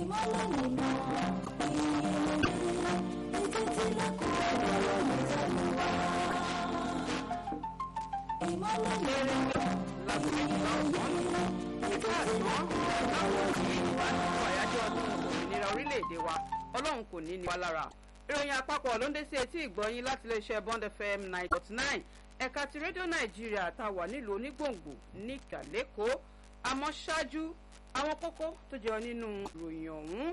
ìmọ́lẹ̀ nínú ìròyìn ètò tí lẹ́kọ̀ọ́ ọ̀rọ̀ ìtẹ̀lú wa. ìmọ́lẹ̀ nínú òmìnira orílẹ̀-èdè wa ọlọ́run kò ní ní wa lára ìròyìn àpapọ̀ ló ń dé sí etí ìgbọ́yín láti iléeṣẹ́ bond fm nine dot nine ẹ̀ka ti rédíò nàìjíríà tá a wà nílùú onígbòǹgbò ní ìkàlẹ́kọ̀ọ́ àmọ́ ṣáájú àwọn kókó tó jẹyọ nínú ìròyìn ọ̀hún.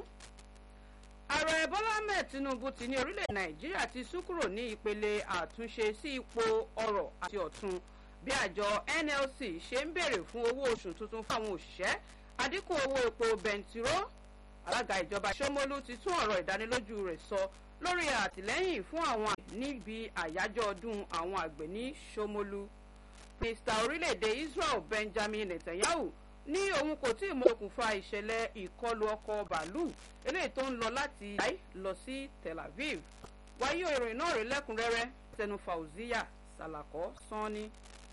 ààrẹ bọ́lá ahmed tinubu ti ní orílẹ̀ nàìjíríà ti sún kúrò ní ìpele àtúnṣe sí ipò ọrọ̀ àti ọ̀tun bí àjọ nlc ṣe ń béèrè fún owó oṣù tuntun fáwọn òṣìṣẹ́ àdínkù owó epo bẹntiró alága ìjọba ṣómólú ti tún ọ̀rọ̀ ìdánilójú rẹ̀ sọ lórí àtìlẹ́yìn fún àwọn níbi àyájọ́ ọdún àwọn àgbẹ̀ ní ṣómólú mínísítà orílẹ̀-èdè israel benjamin netanyahu ní òun kò tí ì mọ okùnfà ìṣẹ̀lẹ̀ ìkọlù ọkọ̀ bàálù eléyìí tó ń lọ láti láì lọ sí tel aviv wáyé ìròyìn náà rí lẹ́kùnrẹ́rẹ́ tẹnu fauziya salako sanni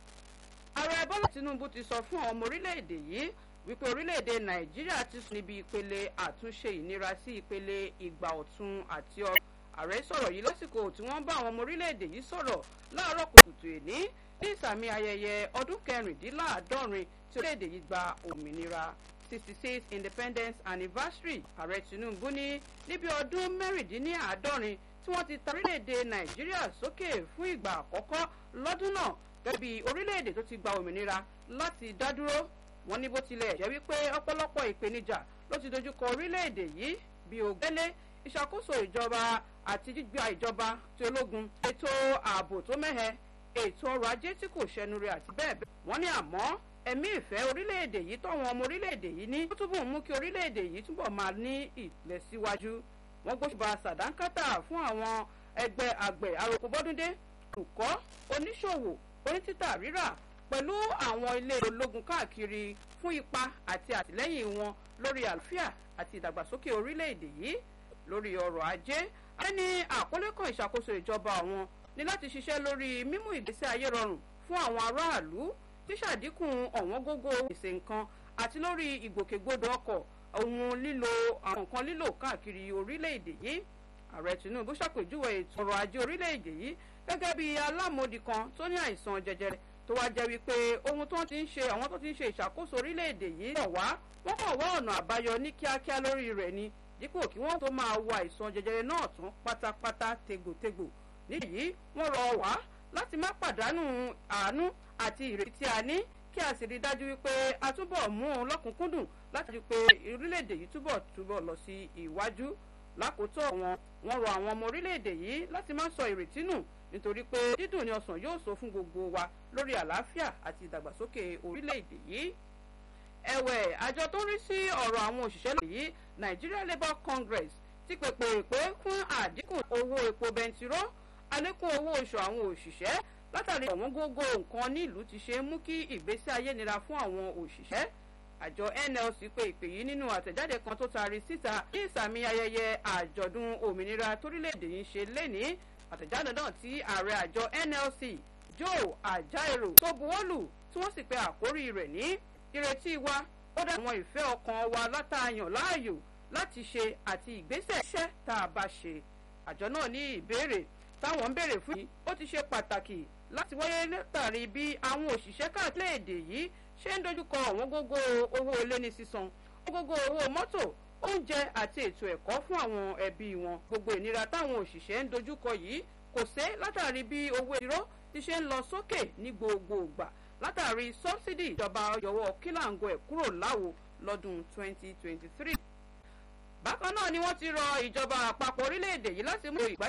ààrẹ bọ́lá tinubu ti sọ fún àwọn ọmọ orílẹ̀-èdè yìí wípé orílẹ̀-èdè nàìjíríà ti sùn níbi ìpele àtúnṣe ìnira sí ìpele ìgbà ọ̀tun àti ọrọ̀ ààrẹ sọ̀rọ̀ yìí lásìkò tí wọ́n bá àwọn ọmọ orílẹ̀-èdè yìí sọ̀rọ̀ láàárọ̀ kùtùkùtù èní ní ìsàmì ayẹyẹ ọdún kẹrìndínláàádọ́rin tí orílẹ̀-èdè yìí gba òmìnira sixty six independence anniversary ààrẹ tinubu ní níbi ọdún mẹ́rìndínláàádọ́rin tí wọ́n ti ta orílẹ̀-èdè nàìjíríà sókè fún ìgbà àkọ́kọ́ lọ́dún náà gẹ́gẹ́ bí orílẹ̀-èdè tó ti gba òmìnira láti dá dúró wọn ní bó tilẹ̀ jẹ́ wípé ọ̀pọ̀lọpọ̀ ìpèníjà ló ti dojúkọ orílẹ̀-èdè yìí bí ògbélé ìṣàkóso ìjọba àti gbígba ìjọba tí ológun ètò ààbò tó mẹ́hẹ ètò ọrọ̀ ajé tí kò ṣẹnure àti bẹ́ẹ̀ bẹ́ẹ̀ wọ́n ní àmọ́ ẹ̀mí ìfẹ́ orílẹ̀-èdè yìí tọ́wọn ọmọ orílẹ̀-èdè yìí ní ó túbọ̀ mú kí orílẹ̀-èdè yìí túbọ̀ máa ní ìlẹ̀síwájú wọ́n gbóṣùbà sàdánkátà fún àwọn ẹgbẹ́ àgbẹ̀ àròkọ́bọ́dúndé olùkọ́ oníṣòwò onítítà rírà pẹ̀lú àwọn ilé ológun káàkiri fún ipa àti àtìlẹ́yìn wọn lórí àlàáfíà àti ìdàgbàsókè orílẹ̀-èdè yìí lórí ọrọ̀ ajé ayé ní àkọlé kan ìṣàkóso ìjọba àwọn ní láti ṣiṣẹ́ lórí mímú ìgbésí ayé rọrùn fún àwọn aráàlú ṣíṣàdínkù ọ̀wọ́n gógó ìpèsè nǹkan àti lórí ìgbòkègbodò ọkọ̀ ohun lílo àwọn nǹkan lílò káàkiri orílẹ̀-èdè yìí ààrẹ tinubu ṣàpèjúwe ètò ọrọ̀ ajé orílẹ̀-èdè yìí gẹ́gẹ́ bí alámòdì kan tó ní àìsàn jẹjẹrẹ tó wá jẹ́ wípé ohun tó ti ń ṣe àwọn tó ti ń ṣe ìṣàkóso orílẹ̀-èdè yìí rọ̀ wá wọ́n kàn wá ọ̀nà àbáyọ ní kíákíá lórí rẹ̀ ni dípò kí wọ́n tó máa wo àìsàn jẹjẹrẹ náà tán pátápátá tegbòtegbò nídìí wọ́n rọ̀ wá láti má pàdánù àánú àti ìrètí tí a ní kí a sì rí dájú wípé a túbọ̀ mú un lọ́kùnkúndùn láti rí pé orílẹ̀-èdè yìí túbọ̀ túbọ̀ lọ sí ìwájú lákòótọ́ wọn wọ́n rọ àwọn ọmọ orílẹ̀-èdè yìí láti má sọ ìrètí nù nítorí pé dídùn ni ọsàn yóò so fún gbogbo wa lórí àlàáfíà àti ìdàgbàsókè orílẹ̀-èdè yìí. ẹ̀wẹ̀ àjọ tó ń rí sí ọ̀rọ̀ àwọn òṣìṣẹ́ lòdì yìí nigeria labour congress ti pèpè pé fún àdínkù owó epo bẹntiró àlékún owó oṣù àwọn òṣìṣẹ́ látàrí ọ̀wọ́n gógó nǹkan nílùú ti ṣe mú kí ìgbésí ayé nira fún àwọn òṣìṣẹ́ àjọ nlc pé ìpè yìí nínú àtẹ̀jáde kan tó taari síta ní ìsàmì ayẹyẹ àjọ̀dún òmìnira torílẹ̀-èdè yìí ṣe lénìí àtẹ̀jáde náà tí ààrẹ àjọ nlc joe ajaero tó buwọ́lù tí wọ́n sì pe àkórí rẹ̀ ní ìrètí wa ó dá àwọn ìfẹ́ ọkàn wa látàyàn láàyò láti ṣe àti ìgbésẹ̀ iṣẹ́ tá a bá ṣe àjọ náà ní ìbéèrè táwọn ń béèrè fún yìí ó ti ṣe pàtàkì láti wáyé látàrí bí àwọn òṣìṣẹ́ káàkiri èdè yìí ṣe ń dojúkọ ọ̀wọ́n gógó owó ilé ní sísan ọ̀wọ́n gógó owó mọ́tò oúnjẹ àti ètò ẹ̀kọ́ fún àwọn ẹbí wọn gbogbo ìnira táwọn òṣìṣẹ́ ń dojúkọ yìí kò sé látàrí bí owó ìró ti ṣe ń lọ sókè ní gbogbo ìgbà látàrí sọ́bsidì ìjọba yọwọ́ kílàngó ẹ̀ kúrò láwo lọ́dún 2023. bákan náà ni wọ́n ti rọ ìjọba àpapọ̀ orílẹ̀-èdè yìí láti mú ìgbáyé